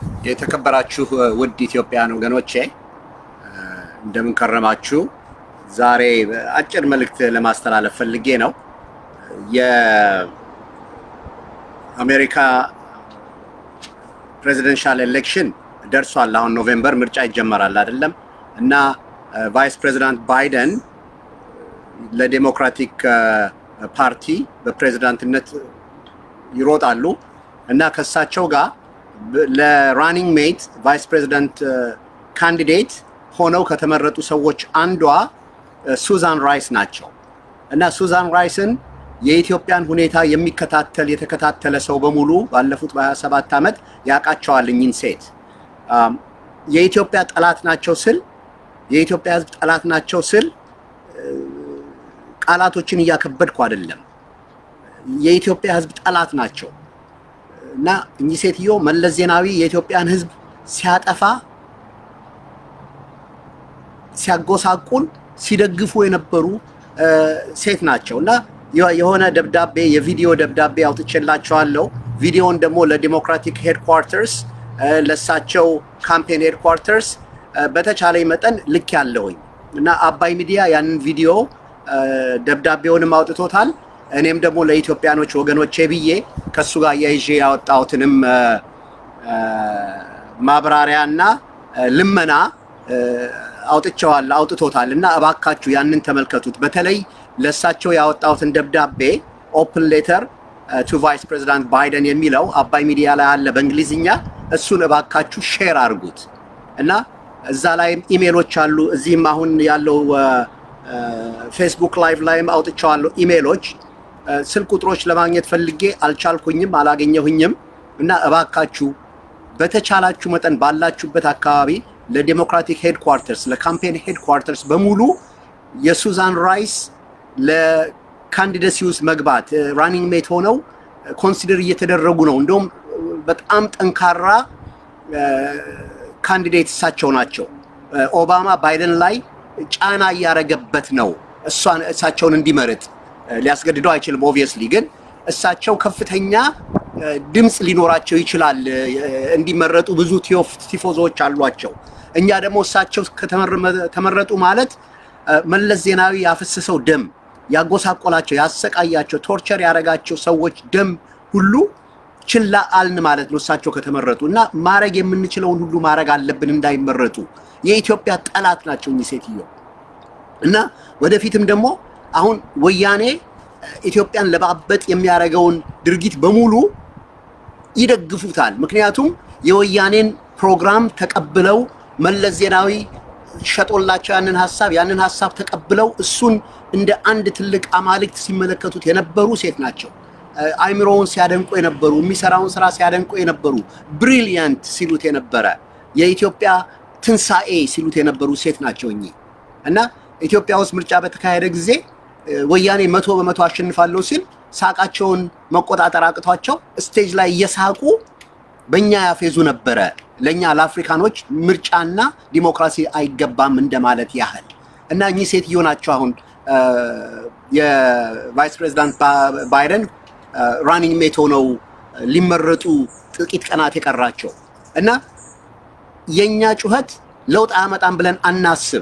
የተከበራችሁ ውድ ኢትዮጵያውያን ወገኖቼ እንደምን ከረማችሁ? ዛሬ አጭር መልእክት ለማስተላለፍ ፈልጌ ነው። የአሜሪካ ፕሬዚደንሻል ኤሌክሽን ደርሷል። አሁን ኖቬምበር ምርጫ ይጀመራል አይደለም? እና ቫይስ ፕሬዚዳንት ባይደን ለዴሞክራቲክ ፓርቲ በፕሬዚዳንትነት ይሮጣሉ እና ከሳቸው ጋር ለራኒንግ ሜት ቫይስ ፕሬዚዳንት ካንዲዴት ሆነው ከተመረጡ ሰዎች አንዷ ሱዛን ራይስ ናቸው እና ሱዛን ራይስን የኢትዮጵያን ሁኔታ የሚከታተል የተከታተለ ሰው በሙሉ ባለፉት በ27 ዓመት ያውቃቸዋል። እኚህን ሴት የኢትዮጵያ ጠላት ናቸው ስል የኢትዮጵያ ሕዝብ ጠላት ናቸው ስል ቃላቶችን እያከበድኩ አይደለም። የኢትዮጵያ ሕዝብ ጠላት ናቸው እና እኚህ ሴትዮ መለስ ዜናዊ የኢትዮጵያን ሕዝብ ሲያጠፋ ሲያጎሳቁል ሲደግፉ የነበሩ ሴት ናቸው እና የሆነ ደብዳቤ የቪዲዮ ደብዳቤ አውጥቼላቸዋለሁ። ቪዲዮውን ደግሞ ለዲሞክራቲክ ሄድኳርተርስ ለሳቸው ካምፔን ሄድኳርተርስ በተቻለኝ መጠን ልክ ያለውኝ እና አባይ ሚዲያ ያንን ቪዲዮ ደብዳቤውንም አውጥቶታል። እኔም ደግሞ ለኢትዮጵያኖች ወገኖቼ ብዬ ከሱ ጋር እያይዤ ያወጣሁትንም ማብራሪያና ልመና አውጥቸዋል አውጥቶታል እና እባካችሁ ያንን ተመልከቱት። በተለይ ለእሳቸው ያወጣሁትን ደብዳቤ ኦፕን ሌተር ቱ ቫይስ ፕሬዚዳንት ባይደን የሚለው አባይ ሚዲያ ላይ አለ በእንግሊዝኛ። እሱን እባካችሁ ሼር አድርጉት እና እዛ ላይም ኢሜሎች አሉ። እዚህም አሁን ያለው ፌስቡክ ላይቭ ላይም አውጥቸዋለሁ ኢሜሎች። ስልክ ቁጥሮች ለማግኘት ፈልጌ አልቻልኩኝም፣ አላገኘሁኝም እና እባካችሁ በተቻላችሁ መጠን ባላችሁበት አካባቢ ለዴሞክራቲክ ሄድኳርተርስ ለካምፔን ሄድኳርተርስ በሙሉ የሱዛን ራይስ ለካንዲደሲ ውስጥ መግባት ራኒንግ ሜት ሆነው ኮንሲደር እየተደረጉ ነው። እንደውም በጣም ጠንካራ ካንዲዴት እሳቸው ናቸው። ኦባማ ባይደን ላይ ጫና እያረገበት ነው እሷን እሳቸውን እንዲመርጥ ሊያስገድደው አይችልም። ኦብቪየስሊ ግን እሳቸው ከፍተኛ ድምፅ ሊኖራቸው ይችላል። እንዲመረጡ ብዙ ቲፎዞዎች አሏቸው። እኛ ደግሞ እሳቸው ከተመረጡ ማለት መለስ ዜናዊ ያፈሰሰው ደም ያጎሳቆላቸው፣ ያሰቃያቸው፣ ቶርቸር ያደረጋቸው ሰዎች ደም ሁሉ ችላ አልን ማለት ነው። እሳቸው ከተመረጡ እና ማድረግ የምንችለውን ሁሉ ማድረግ አለብን እንዳይመረጡ። የኢትዮጵያ ጠላት ናቸው እኚህ ሴትዮ እና ወደፊትም ደግሞ አሁን ወያኔ ኢትዮጵያን ለማበጥ የሚያደርገውን ድርጊት በሙሉ ይደግፉታል። ምክንያቱም የወያኔን ፕሮግራም ተቀብለው መለስ ዜናዊ ሸጦላቸው ያንን ሀሳብ ያንን ሀሳብ ተቀብለው እሱን እንደ አንድ ትልቅ አማልክት ሲመለከቱት የነበሩ ሴት ናቸው። አይምሮውን ሲያደንቁ የነበሩ የሚሰራውን ስራ ሲያደንቁ የነበሩ ብሪሊያንት ሲሉት የነበረ የኢትዮጵያ ትንሣኤ ሲሉት የነበሩ ሴት ናቸው እኚህ እና ኢትዮጵያ ውስጥ ምርጫ በተካሄደ ጊዜ ወያኔ መቶ በመቶ አሸንፋለሁ ሲል ሳቃቸውን መቆጣጠር አቅቷቸው ስቴጅ ላይ እየሳቁ በእኛ ያፌዙ ነበረ። ለእኛ ለአፍሪካኖች ምርጫና ዲሞክራሲ አይገባም እንደማለት ያህል እና እኚህ ሴትዮ ናቸው አሁን የቫይስ ፕሬዚዳንት ባይደን ራኒንግ ሜት ሆነው ሊመረጡ ጥቂት ቀናት የቀራቸው እና የእኛ ጩኸት ለውጥ አያመጣም ብለን አናስብ።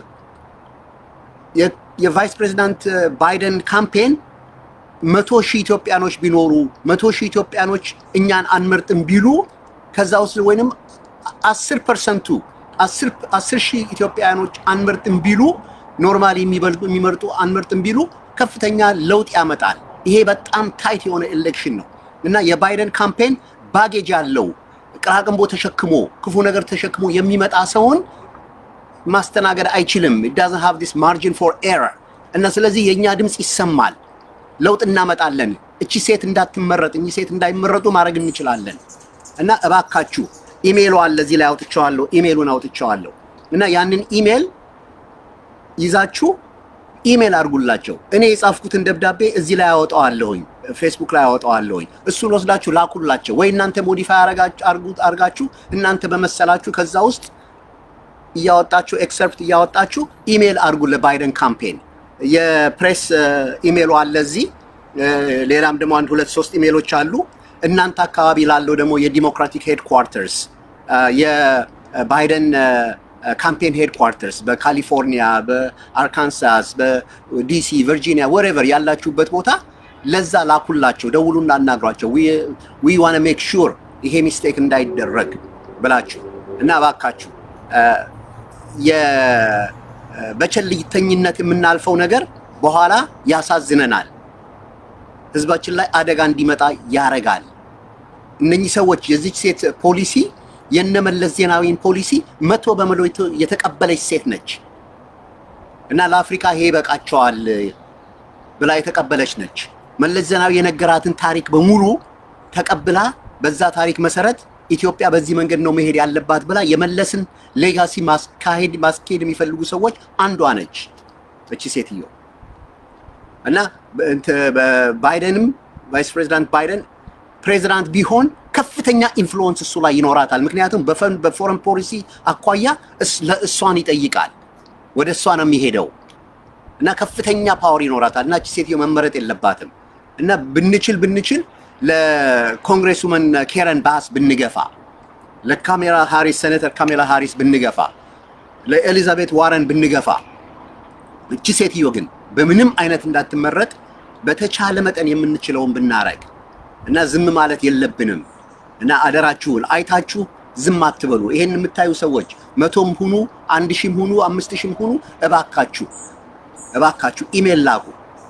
የቫይስ ፕሬዚዳንት ባይደን ካምፔን መቶ ሺህ ኢትዮጵያኖች ቢኖሩ መቶ ሺህ ኢትዮጵያኖች እኛን አንመርጥም ቢሉ ከዛ ውስጥ ወይንም አስር ፐርሰንቱ አስር ሺህ ኢትዮጵያኖች አንመርጥም ቢሉ ኖርማሊ የሚመርጡ አንመርጥም ቢሉ ከፍተኛ ለውጥ ያመጣል። ይሄ በጣም ታይት የሆነ ኤሌክሽን ነው እና የባይደን ካምፔን ባጌጅ ያለው ቅራቅንቦ ተሸክሞ ክፉ ነገር ተሸክሞ የሚመጣ ሰውን ማስተናገድ አይችልም። it doesn't have this margin for error እና ስለዚህ የእኛ ድምፅ ይሰማል። ለውጥ እናመጣለን። እቺ ሴት እንዳትመረጥ እኚህ ሴት እንዳይመረጡ ማድረግ እንችላለን እና እባካችሁ ኢሜይሉ አለ እዚህ ላይ አውጥቼዋለሁ። ኢሜይሉን አውጥቼዋለሁ እና ያንን ኢሜይል ይዛችሁ ኢሜይል አድርጉላቸው። እኔ የጻፍኩትን ደብዳቤ እዚህ ላይ አወጣዋለሁኝ፣ ፌስቡክ ላይ አወጣዋለሁኝ። እሱን ወስዳችሁ ላኩላቸው ወይ እናንተ ሞዲፋይ አድርጋችሁ እናንተ በመሰላችሁ ከዛ ውስጥ እያወጣችሁ ኤክሰርፕት እያወጣችሁ ኢሜይል አድርጉ ለባይደን ካምፔን። የፕሬስ ኢሜይሉ አለ እዚህ። ሌላም ደግሞ አንድ ሁለት ሶስት ኢሜይሎች አሉ። እናንተ አካባቢ ላለው ደግሞ የዲሞክራቲክ ሄድኳርተርስ የባይደን ካምፔን ሄድኳርተርስ በካሊፎርኒያ፣ በአርካንሳስ፣ በዲሲ፣ ቨርጂኒያ ወሬቨር ያላችሁበት ቦታ ለዛ ላኩላቸው፣ ደውሉና አናግሯቸው። ዊ ዋን ሜክ ሹር ይሄ ሚስቴክ እንዳይደረግ ብላችሁ እና እባካችሁ በቸልተኝነት የምናልፈው ነገር በኋላ ያሳዝነናል። ህዝባችን ላይ አደጋ እንዲመጣ ያረጋል። እነኚህ ሰዎች የዚች ሴት ፖሊሲ የነመለስ ዜናዊን ፖሊሲ መቶ በመቶ የተቀበለች ሴት ነች እና ለአፍሪካ ይሄ ይበቃቸዋል ብላ የተቀበለች ነች። መለስ ዜናዊ የነገራትን ታሪክ በሙሉ ተቀብላ በዛ ታሪክ መሰረት ኢትዮጵያ በዚህ መንገድ ነው መሄድ ያለባት ብላ የመለስን ሌጋሲ ማስካሄድ ማስኬድ የሚፈልጉ ሰዎች አንዷ ነች እቺ ሴትዮ እና ባይደንም ቫይስ ፕሬዚዳንት ባይደን ፕሬዚዳንት ቢሆን ከፍተኛ ኢንፍሉወንስ እሱ ላይ ይኖራታል። ምክንያቱም በፎረን ፖሊሲ አኳያ እሷን ይጠይቃል፣ ወደ እሷ ነው የሚሄደው እና ከፍተኛ ፓወር ይኖራታል እና እቺ ሴትዮ መመረጥ የለባትም እና ብንችል ብንችል ለኮንግሬስመን ኬረን ባስ ብንገፋ፣ ለካሜላ ሃሪስ ሴኔተር ካሜላ ሃሪስ ብንገፋ፣ ለኤሊዛቤት ዋረን ብንገፋ፣ እቺ ሴትዮ ግን በምንም አይነት እንዳትመረጥ በተቻለ መጠን የምንችለውን ብናረግ እና ዝም ማለት የለብንም እና አደራችሁን አይታችሁ ዝም አትበሉ። ይሄን የምታዩ ሰዎች መቶም ሁኑ አንድ ሺህም ሁኑ አምስት ሺህም ሁኑ እባካችሁ እባካችሁ ኢሜል ላኩ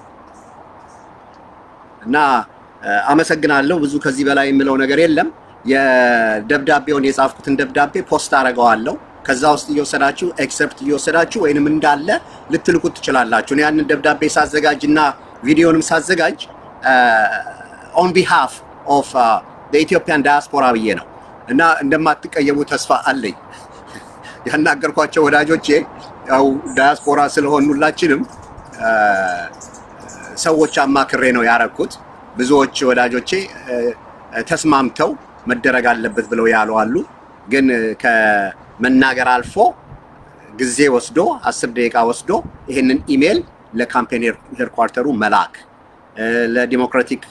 እና አመሰግናለሁ። ብዙ ከዚህ በላይ የምለው ነገር የለም። የደብዳቤውን የጻፍኩትን ደብዳቤ ፖስት አደርገዋለሁ። ከዛ ውስጥ እየወሰዳችሁ ኤክሰፕት እየወሰዳችሁ ወይንም እንዳለ ልትልኩት ትችላላችሁ። ያንን ደብዳቤ ሳዘጋጅ እና ቪዲዮንም ሳዘጋጅ ኦን ቢሃፍ ኦፍ ኢትዮጵያን ዳያስፖራ ብዬ ነው እና እንደማትቀየሙ ተስፋ አለኝ። ያናገርኳቸው ወዳጆቼ ያው ዳያስፖራ ስለሆኑላችንም ሰዎች አማክሬ ነው ያረኩት። ብዙዎች ወዳጆቼ ተስማምተው መደረግ አለበት ብለው ያሉ አሉ። ግን ከመናገር አልፎ ጊዜ ወስዶ አስር ደቂቃ ወስዶ ይህንን ኢሜል ለካምፔን ሄድኳርተሩ መላክ ለዲሞክራቲክ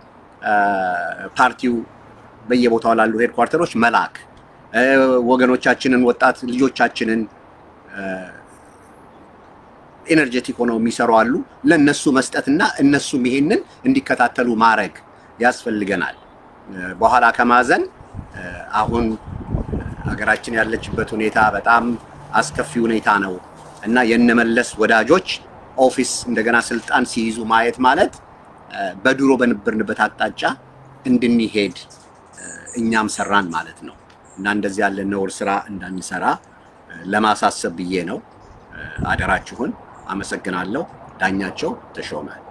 ፓርቲው በየቦታው ላሉ ሄድኳርተሮች መላክ ወገኖቻችንን ወጣት ልጆቻችንን ኤነርጀቲክ ሆነው የሚሰሩ አሉ። ለእነሱ መስጠትና እነሱም ይሄንን እንዲከታተሉ ማድረግ ያስፈልገናል። በኋላ ከማዘን አሁን ሀገራችን ያለችበት ሁኔታ በጣም አስከፊ ሁኔታ ነው እና የነመለስ ወዳጆች ኦፊስ እንደገና ስልጣን ሲይዙ ማየት ማለት በድሮ በነበርንበት አቅጣጫ እንድንሄድ እኛም ሰራን ማለት ነው እና እንደዚህ ያለ ነውር ስራ እንዳንሰራ ለማሳሰብ ብዬ ነው። አደራችሁን። አመሰግናለሁ። ዳኛቸው ተሾመ